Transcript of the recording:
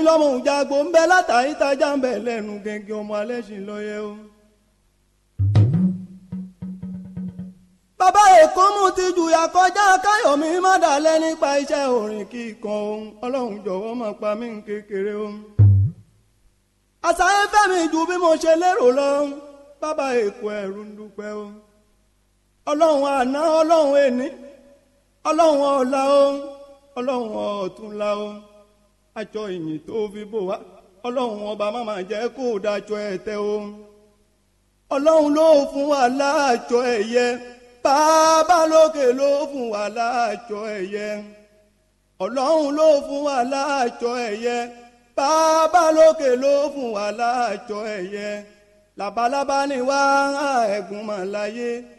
lọ́mọ òjàgbó ń bẹ látàrí tajà ń bẹ lẹ́nu gẹ́gẹ́ ọmọ alẹ́ sì lọ́yẹ o. bàbá èkó mú ti jùyà kọjá káyọ̀mí má dalẹ̀ nípa iṣẹ́ orin kíkan ohun ọlọ́run jọ̀wọ́ má pa mí kékeré o. àṣàyẹ fẹ́mi ju bí mo ṣe lérò lọ bàbá èkó ẹ̀rù ń dúpẹ́ o. ọlọ́run àná ọlọ́run èní ọlọ́run ọ̀la o ọlọ́run ọ̀túnla o àjọ ìyìn tó fi bò wá ọlọ́run ọba má máa jẹ́ kó dájọ́ ẹ̀ tẹ́ o. ọlọ́run ló fún wa láàjọ ẹ̀yẹ bàbá lókè ló fún wa láàjọ ẹ̀yẹ ọlọ́run ló fún wa láàjọ ẹ̀yẹ bàbá lókè ló fún wa láàjọ ẹ̀yẹ labalábá ni wá ẹ̀gún mọ̀ láyé